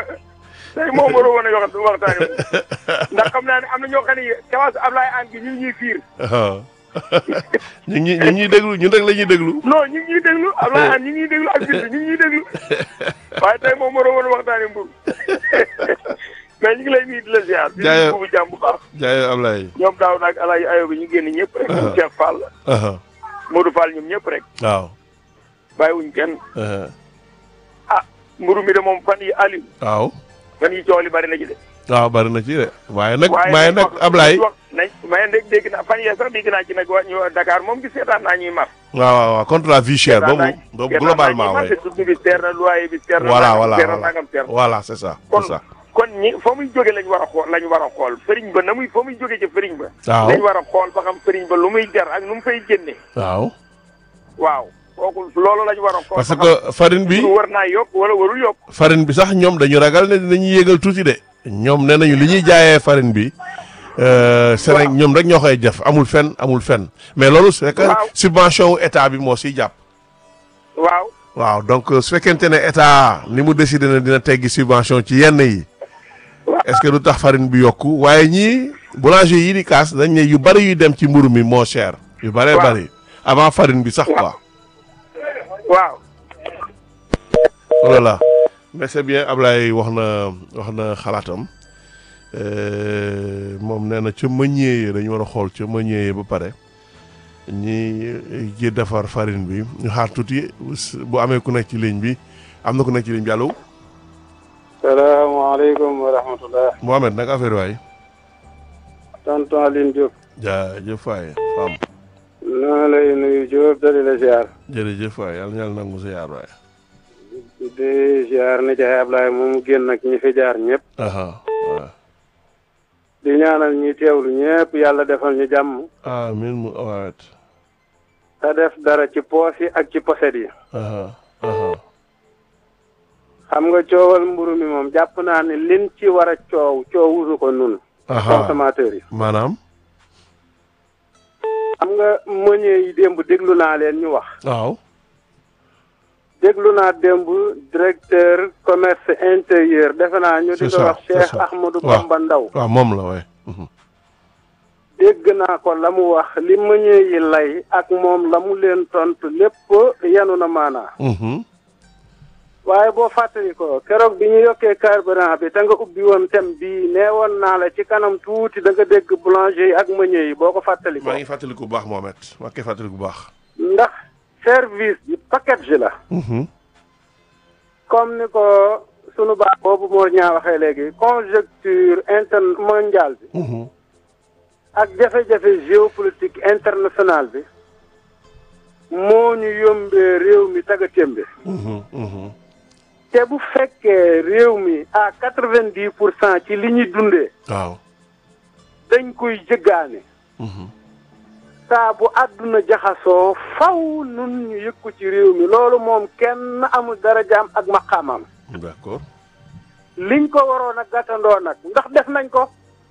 tey moom waroo woon a wax waxtaane ndax xam naa ne am na ñoo xam ne kawas Ablaye An gi ñu ngi ñuy fiir waaw ñu ngi ñu ngi ñuy déglu ñun rek la ñuy déglu. non ñu ngi ñuy déglu Ablaye An ñu ngi ñuy déglu ak bis ñu ngi ñuy déglu waaye tey moom waroo woon a waxtaane mbur mais ñu ngi lay nuyu di la ziar. di Jaajëf. nuyu buubu jàmm bu baax. jaay Ablaye. ñoom daaw nag Alaaji Ayo bi ñu génn ñëpp rek. ñoom Cheikh Fall aha Modou Fall ñoom ñëpp rek waaw. bàyyiwuñ kenn aha ah mburu mi de moom fan yi Aliou waaw. fan yi coow li bari na ci de. waaw bari na ci de waaye nag waaye waaye nag wax- Ablaye. wax nañ mais nag dégg naa fan yee sax dégg naa ci nag waa ñu Dakar moom gis seetaan naa ñuy mar. waaw waaw waaw contre la vie chère boobu boobu globalement waaye. waaye. dund bi seer na loyer bi seer na. voilà nangam voilà seer na voilà nangam seer na. voilà c'est ça kon c'est ça. kon ñi fa muy jóge lañ war a xool lañ war a xool fëriñ ba na muy fa muy jóge ci fëriñ ba. waaw lañ war a xool ba xam fëriñ ba lu muy jar ak nu mu fay génne. waaw waaw kooku loolu lañ war a xool. parce ba xam que farine bi lu war naa yokk wala warul yokk. farine bi sax ñoom dañu ragal ne dinañu yéegal tuuti de. ñoom nee nañu li ñuy jaayee farine bi. euh, Séné Waaw. ñoom rek ñoo koy def amul fenn amul fenn mais loolu c'est que Waaw. subvention wu état bi moo siy jàpp. waaw waaw donc su fekkente ne état ni mu décidé ne dina teggi subvention ci yenn yi Waaw. est-ce que du tax farine bi yokku waaye ñii boulanger yi di kaas dañ ne yu bari yuy dem ci mburu mi moo cher yu bëree Waaw. bari avant farine bi sax quoi waaw. voilà mais c'est bien Ablaye wax na wax na xalaatam Euh, moom nee na ca meunier yi dañu war a xool ca meunier yi ba pare ñi ji defar farine bi ñu xaar tuuti bu amee ku nekk ci ligne bi am na ku nekk ci ligne bi allo salaamaaleykum wa rahmatullah Mohamed nag affaire waay tonton Aline Diop jaajëf waay fam noo lay nuyu Diop dali la ziar jërëjëf waay yàlla na yàlla nangu sa yaar waay di ziar ni jaay Ablaye moomu génn ak ñi fi jaar ñëpp aha waaw di ñaanal ñi teewlu ñëpp yàlla defal ñu jàmm amin mu waawet te def dara ci poos yi ak ci poset yi aha aha xam nga coowal mburu mi moom jàpp naa ne lin ci war a coow coowusu ko nun aha consommateurs yi maanaam xam nga meunier yi démb déglu naa leen ñu wax waaw déglu naa démb directeur commerce intérieur defe naa ñu di C'est ko ça, wax c'est Cheikh ça. Ahmadou Waaw. Bamba Ndaw waaw moom la waay mhm. dégg naa ko la mu wax li meunier yi lay ak moom la mu leen tontu lépp yanu na maanaa Mhm. waaye boo fàttali ko keroog bi ñu yokkee carburant bi te nga ubbi woon thème bii nee woon naa la ci kanam tuuti da nga dégg boulanger yi ak meunier yi boo ko fàttali ko maa ngi fàttaliku bu baax Mohamed maa ngi koy fàttaliku bu baax ndax service bi package la Mhm. comme ni ko sunu baax boobu moo ñaa waxee léegi conjoncture interne mondiale bi Mhm. ak jafe-jafe géopolitique internationale bi moo ñu yombee réew mi taga témbe Mhm. Mhm. te bu fekkee réew mi à quatre-vingt-dix pour cent ci li ñuy dundee waaw dañ koy jëggaane Mhm. saa bu àdduna jaxasoo faw nun ñu yëg ko ci réew mi loolu moom kenn amul darajaam ak maqaamam d'accord liñ ko waroon a gàttandoo nag ndax def nañ ko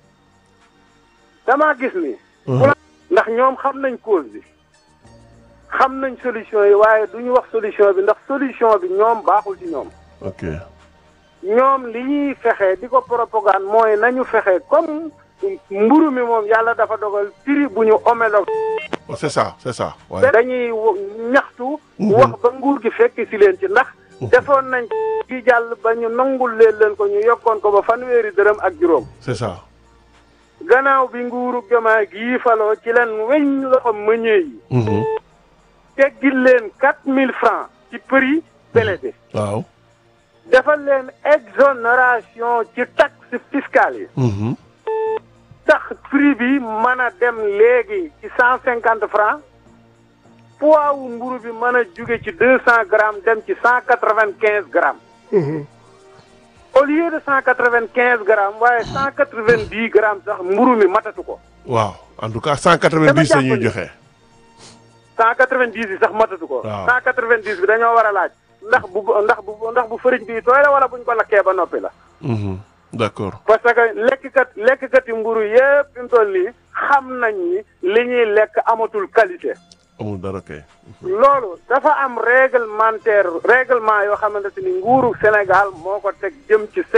damaa gis ni Mhm. ndax ñoom xam nañ cause bi xam nañ solution yi waaye du ñu wax solution bi ndax solution bi ñoom baaxul ci ñoom ok ñoom li ñuy fexe di ko propagande mooy nañu fexe comme mburu mi moom yàlla dafa dogal prix bu ñu homologue Oh, c'est ça c'est ça waaye dañuy wo- ñaxtu Mhm. wax ba nguur gi fekk si leen ci ndax defoon nañ ci jàll ba ñu nangul leen leen ko ñu yokkoon ko ba fanweeri dërëm ak juróom c'est ça gannaaw bi nguuru Diomaye gii faloo ci leen weñ loxo meunier yi Mhm. teggil leen quatre mille francs ci prix blé bi waaw defal leen exonération ci taxe fiscale yi Mhm. tax prix bi mën a dem léegi ci cent cinquante francs poids wu mburu bi mën a jóge ci deux cent grammes dem ci cent quatre vingt quinze grammes au lieu de cent quatre vingt quinze grammes waaye cent quatre vingt dix grammes sax mburu mi matatu ko waaw en tout cas cent quatre-vingt-dix la Dama ñuy jàpp ni- joxe cent quatre vingt dix yi sax matatu ko Waaw. cent quatre vingt dix bi dañoo war a laaj ndax bu ndax bu ndax bu fëriñ bi tooy la wala buñ ko lakkee ba noppi la Mhm. d'accord parce que lekkkat lekkkat yi mburu yëpp fi mu toll nii xam nañ ni li ñuy lekk amatul qualité amul dara kay loolu dafa am réglementaire règlement yoo xamante ni nguuru Sénégal moo ko teg jëm ci